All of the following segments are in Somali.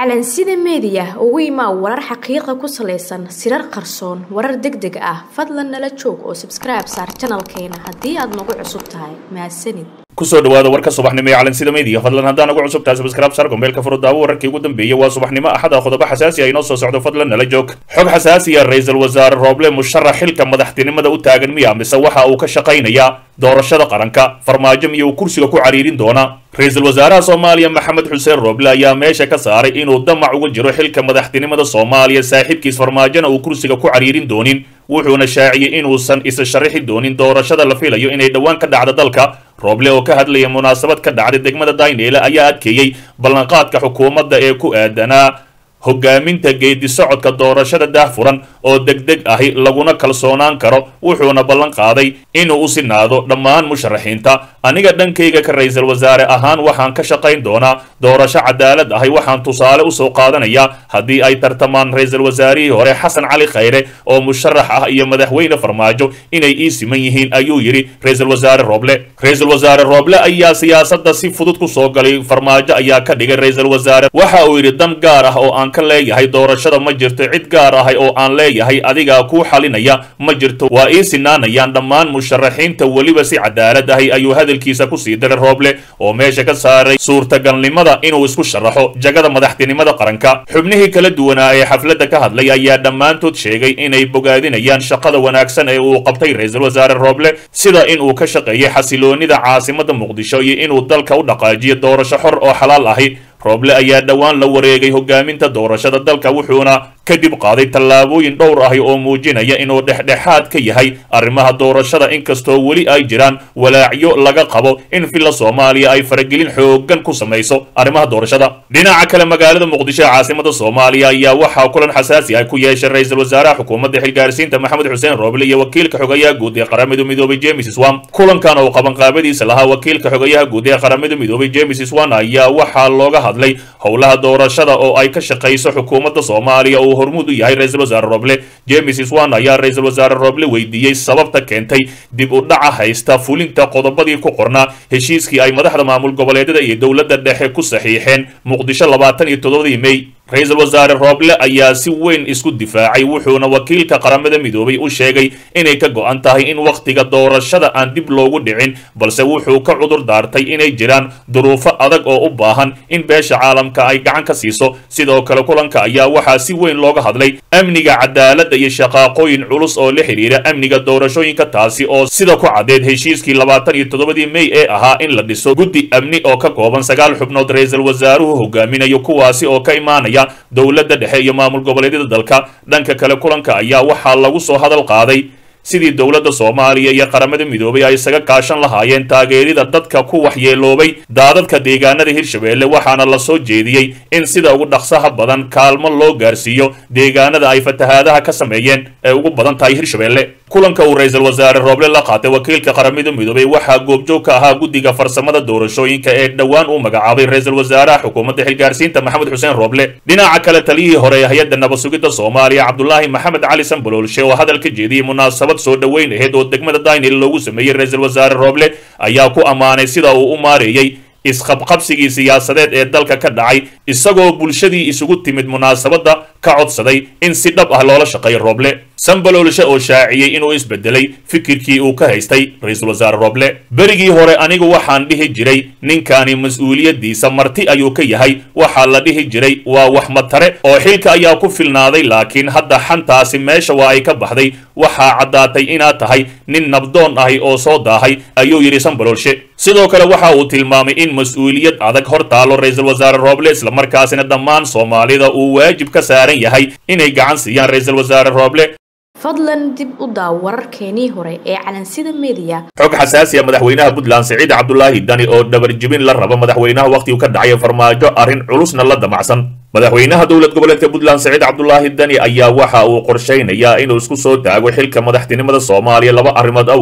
calansida meediya ugu imaa warar xaqiiqa ku salaysan sirar qarsoon warar deg deg ah fadlan nala joog oo sabskribe saar janalkeena haddii aad nagu cusub tahay mahadsanid kusoo dhawaada warka subaxnimo ee calansida media fadlan haddaan ugu cusub tahay subscribe sar gombeelka furudaawo wararkii ugu dambeeyey waa subaxnimo axada qodobo xasaasi ah inoo soo socdo fadlan nala joog xog xasaasiya ra-iisul wasaare rooble musharax xilka madaxtinimada u taagan miya mise waxa uu ka shaqaynayaa doorashada qaranka farmaajo miya uu kursiga ku cariirin doona ra-iisul wasaaraha soomaaliya maxamed xuseen rooble ayaa meesha ka saaray inuu damac uga jiro xilka madaxtinimada soomaaliya saaxiibkiis farmaajona uu kursiga ku cariirin doonin wuxuuna shaaciyey inuusan isa sharaxi doonin doorashada la filayo inay dhowaan ka dhacdo dalka rooble oo ka hadlaya munaasabad ka dhacday degmada dayneele ayaa adkeeyey ballanqaadka xukuumadda ee ku aadanaa hogaaminta geedi socodka doorashada daahfuran oo degdeg ahi laguna kalsoonaan karo wuxuuna ballan qaaday inuu u sinaado dhammaan musharaxiinta aniga dhankayga ka ra-iisul wasaare ahaan waxaan ka shaqayn doonaa doorasho cadaalad ahi waxaan tusaale usoo qaadanayaa haddii ay tartamaan ra-iisul wasaarihii hore xasan cali khayre oo musharax ah iyo madaxweyne farmaajo inay ii siman yihiin ayuu yidhi ra-iisul wasaare rooble ra-iisul wasaare rooble ayaa siyaasadda si fudud ku soo galay farmaajo ayaa ka dhigay ra-iisul wasaare waxa uu yidhi dan gaar ah oo aan ka leeyahay doorashada ma jirto cid gaar ahay oo aan leeyahay adigaa kuu xalinaya ma jirto waa ii sinaanayaan dhammaan musharaxiinta weliba si cadaalad ahi ayuu hadalkiisa kusii diray rooble oo meesha ka saaray suurtagalnimada inuu isku sharaxo jagada madaxtinimada qaranka xubnihii kala duwanaa ee xafladda ka hadlay ayaa dhammaantood sheegay inay bogaadinayaan shaqada wanaagsan ee uu qabtay ra-iisul wasaare rooble sida inuu ka shaqeeyey xasiloonida caasimada muqdisho iyo inuu dalka u dhaqaajiyo doorasho xor oo xalaal ahi rooble ayaa dhowaan la wareegay hogaaminta doorashada dalka wuxuuna kadib qaaday tallaabooyin dhowr ahi oo muujinaya inuu dhexdhexaad ka yahay arrimaha doorashada inkastoo weli ay jiraan walaacyo laga qabo in villa soomaaliya ay faragelin xoogan ku samayso arrimaha doorashada dhinaca kale magaalada muqdisho ee caasimada soomaaliya ayaa waxaa kulan xasaasi ah ku yeeshay ra-iisul wasaaraha xukuumadda xilgaarsiinta maxamed xuseen rooble iyo wakiilka xogayaha guud ee qaramada midoobay james swan kulankan oo qabanqaabadiisa lahaa wakiilka xogayaha guud ee qaramada midoobay james swan ayaa waxaa looga hadlay howlaha doorashada oo ay ka shaqayso xukuumadda soomaaliya uu hormuud u yahay ra-iisul wasaare roble james swan ayaa ra-iisul wasaare roble weydiiyey sababta keentay dib u dhaca haysta fulinta qodobadii ku qornaa heshiiskii ay madaxda maamul goboleedyada iyo dowladda dhexe ku saxiixeen muqdisho labaatan iyo toddobadii mey ra-iisul wasaare rooble ayaa si weyn isku difaacay wuxuuna wakiilka qaramada midoobay u sheegay inay ka go-an tahay in wakhtiga doorashada aan dib loogu dhicin balse wuxuu ka cudur daartay inay jiraan duruufo adag oo u baahan in beesha caalamka ay gacan ka siiso sidoo kale kulanka ayaa waxaa si weyn looga hadlay amniga cadaaladda iyo shaqaaqooyin culus oo la xidhiira amniga doorashooyinka taasi oo sida ku caddeed heshiiskii labaatan iyo toddobadii mey ee ahaa in la dhiso guddi amni oo ka kooban sagaal xubnood ra-iisul wasaaruhu hogaaminayo kuwaasi oo ka imaanaya dowladda dhexe iyo maamul goboleedyada dalka dhanka kale kulanka ayaa waxaa lagu soo hadal qaaday sidii dowladda soomaaliya iyo qaramada midoobay ay isaga kaashan lahaayeen taageerida dadka ku waxyeeloobay daadadka deegaanada hirshabeelle waxaana la soo jeediyey in sida ugu dhaqsaha badan kaalmo loo gaarsiiyo deegaanada ay fatahaadaha ka sameeyeen ee ugu badan tahay hirshabeelle kulanka uu ra-iisul wasaare rooble la qaatay wakiilka qaramada midoobay waxaa goobjoog ka ahaa guddiga farsamada doorashooyinka ee dhowaan uu magacaabay ra-iisul wasaaraha xukuumadda xilgaarsiinta maxamed xuseen rooble dhinaca kale taliyihii hore ee hay-adda nabasugidda soomaaliya cabdulaahi maxamed cali sanbaloolshe oo hadal ka jeediyey munaasabad soo dhoweyn aheyd oo degmada daynil loogu sameeyey ra-iisul wasaare rooble ayaa ku ammaanay sida uu u maareeyey isqabqabsigii siyaasadeed ee dalka ka dhacay isagoo bulshadii isugu timid munaasabadda ka codsaday in si dhab ah loola shaqeeyo rooble sanbaloolshe oo shaaciyey inuu isbedelay fikirkii uu ka haystay ra-iisul wasaare rooble berigii hore anigu waxaan dhihi jiray ninkani mas-uuliyaddiisa marti ayuu ka yahay waxaa la dhihi jiray waa wax matare oo xilka ayaa ku filnaaday laakiin hadda xantaasi meesha waa ay ka baxday waxaa caddaatay inaad tahay nin nabdoon ahi oo soo daahay ayuu yidhi sanbaloolshe sidoo kale waxa uu tilmaamay in mas-uuliyad adag hor taalo ra-iisul wasaare rooble islamarkaasina dhammaan soomaalida uu waajib ka saaran yahay inay gacan siiyaan ra-iisul wasaare rooble fadlan dib u daaw wararkeenii hore ee calansida meediya xog xasaasiya madaxweynaha puntland siciid cabdulaahi dani oo dhabarjibin la raba madaxweynaha wakhtigu ka dhacay farmaajo arrin culusna la damacsan madaxweynaha dowlad goboleedka puntland siciid cabdulaahi dani ayaa waxa uu qorshaynayaa inuu isku soo taago xilka madaxtinimada soomaaliya laba arrimood awgeed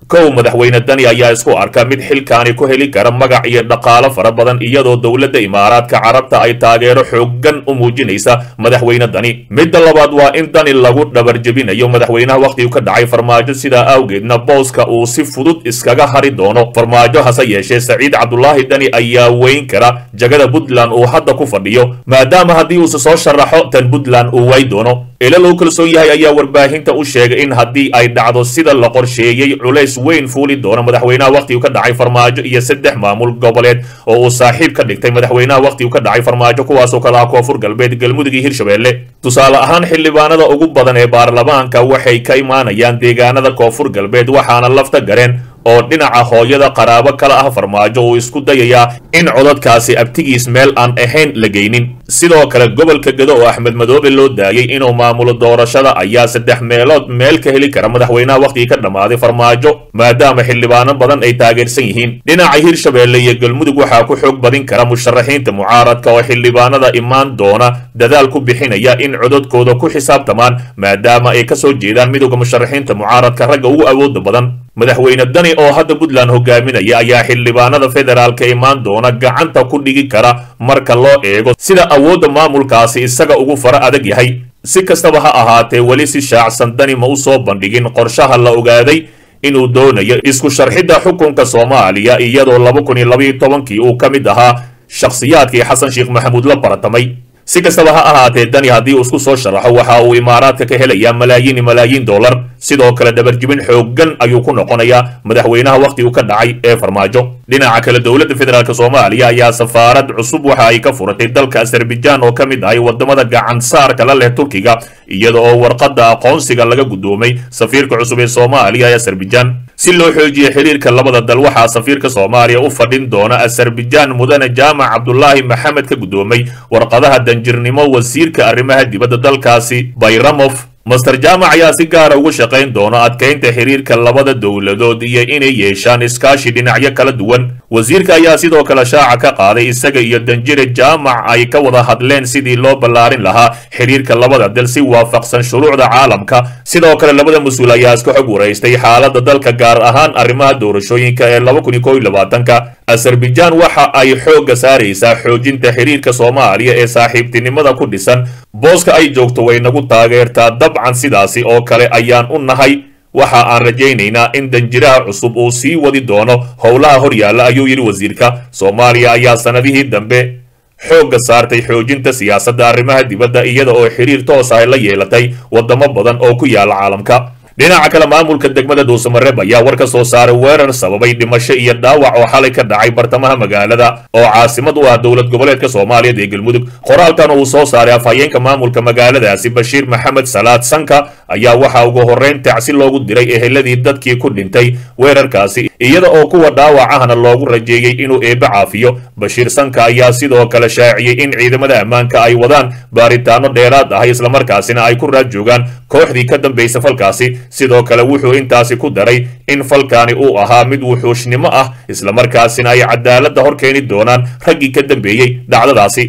kow madaxweyne dani ayaa isku arka mid xilkaani ku heli kara magac iyo dhaqaalo fara badan iyadoo dowladda imaaraadka carabta ay taageero xoogan u muujinaysa madaxweyne dani midda labaad waa in dani lagu dhabarjebinayo madaxweynaha wakhtigu ka dhacay farmaajo sidaa awgeedna booska uu si fudud iskaga hari doono farmaajo hase yeeshee saciid cabdulaahi dani ayaa weyn kara jagada puntland uu hadda ku fadhiyo maadaama haddii uuse soo sharaxo tan puntland uu way doono ila loo kalsoon yahay ayaa warbaahinta u sheegay in haddii ay dhacdo sida la qorsheeyey culays weyn fuuli doono madaxweynaha wakhtigu ka dhacay farmaajo iyo saddex maamul goboleed oo uu saaxiib ka dhigtay madaxweynaha wakhtigu ka dhacay farmaajo kuwaasoo kale ah koonfur galbeed galmudug iyo hirshabelle tusaale ahaan xildhibaanada ugu badan ee baarlamaanka waxay ka imaanayaan deegaanada koonfur galbeed waxaana lafta gareen oo dhinaca hooyada qaraabo kala ah farmaajo uu isku dayayaa in codadkaasi abtigiis meel aan ahayn la geynin sidoo kale gobolka gado oo axmed madoobe loo daayey inuu maamulo doorashada ayaa saddex meelood meel ka heli kara madaxweynaha wakhtigii ka dhammaaday farmaajo maadaama xildhibaano badan ay taageersan yihiin dhinaca hirshabelle iyo galmudug waxaa ku xoog badin kara musharaxiinta mucaaradka oo xildhibaanada imaan doona dadaal ku bixinaya in codadkooda ku xisaabtamaan maadaama ay ka soo jeedaan midowda musharaxiinta mucaaradka ragga ugu awooda badan madaxweyne dani oo hadda puntland hogaaminaya ayaa xildhibaanada federaalka imaan doona gacanta ku dhigi kara marka loo eego sida awoodda maamulkaasi isaga ugu fara adag yahay si kastaba ha ahaatee weli si shaacsan dani ma u soo bandhigin qorshaha la ogaaday inuu doonayo isku sharxidda xukunka soomaaliya iyadoo laba kun iyo labaiyo tobankii uu ka mid ahaa shakhsiyaadkii xasan sheekh maxamuud la baratamay si kastaba ha ahaatee dani haddii uu isku soo sharaxo waxa uu imaaraadka ka helayaa malaayiin iyo malaayiin dollar sidoo kale dhabarjibin xooggan ayuu ku noqonayaa madaxweynaha wakhtigu ka dhacay ee farmaajo dhinaca kale dowladda federaalk soomaaliya ayaa safaarad cusub waxa ay ka furatay dalka azerbaijan oo ka mid ahay wadamada gacan saarka la leh turkiga iyada oo warqadda aqoonsiga laga guddoomay safiirka cusub ee soomaaliya ee azerbaijan si loo xoojiyo xiriirka labada dal waxaa safiirka soomaaliya u fadhin doona azerbaijan mudane jaamac cabdulaahi maxamed ka guddoomay warqadaha danjirnimo wasiirka arrimaha dibadda dalkaasi bayramof master jaamac ayaa si gaara uga shaqayn doona adkaynta xiriirka labada dowladood iyo inay yeeshaan iskaashi dhinacyo kala duwan wasiirka ayaa sidoo kale shaaca ka qaaday isaga iyo danjire jaamac ay ka wada hadleen sidii loo ballaarin lahaa xiriirka labada dal si waafaqsan shuruucda caalamka sidoo kale labada mas-uul ayaa iska xog waraystay xaaladda dalka gaar ahaan arrimaha doorashooyinka ee laba kun iyo kow iyo labaatanka azerbaijan waxa ay xoogga saaraysaa xoojinta xiriirka soomaaliya ee saaxiibtinimada ku dhisan booska ay joogto way nagu taageertaa dabcan sidaasi oo kale ayaan u nahay waxa aan rajaynaynaa in danjiraha cusub uu sii wadi doono howlaha horyaalla ayuu yidhi wasiirka soomaaliya ayaa sannadihii dambe xoogga saartay xoojinta siyaasadda arrimaha dibadda iyada oo xiriir toos ah la yeelatay waddamo badan oo ku yaala caalamka dhinaca kale maamulka degmada dhuusamareeb ayaa war ka soo saaray weerar sababay dhimasho iyo dhaawac oo xalay ka dhacay bartamaha magaalada oo caasimad u ah dowlad goboleedka soomaaliyeed ee galmudug qoraalkan uu soo saaray afhayeenka maamulka magaaladaasi bashiir maxamed salaad sanka ayaa waxaa ugu horrayn tacsi loogu diray eheladii dadkii ku dhintay weerarkaasi iyada oo kuwa dhaawac ahna loogu rajeeyey inuu eebbe caafiyo bashiir sanka ayaa sidoo kale shaaciyey in ciidamada ammaanka ay wadaan baaritaano dheeraad ah islamarkaasina ay ku raad joogaan kooxdii ka dambaysa falkaasi sidoo kale wuxuu intaasi ku daray in falkaani uu ahaa mid wuxuushnimo ah islamarkaasina ay cadaaladda hor keeni doonaan raggii ka dambeeyey dhacdadaasi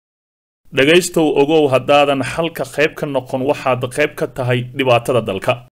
dhegaystow ogow haddaadan xalka qayb ka noqon waxaad qayb ka tahay dhibaatada dalka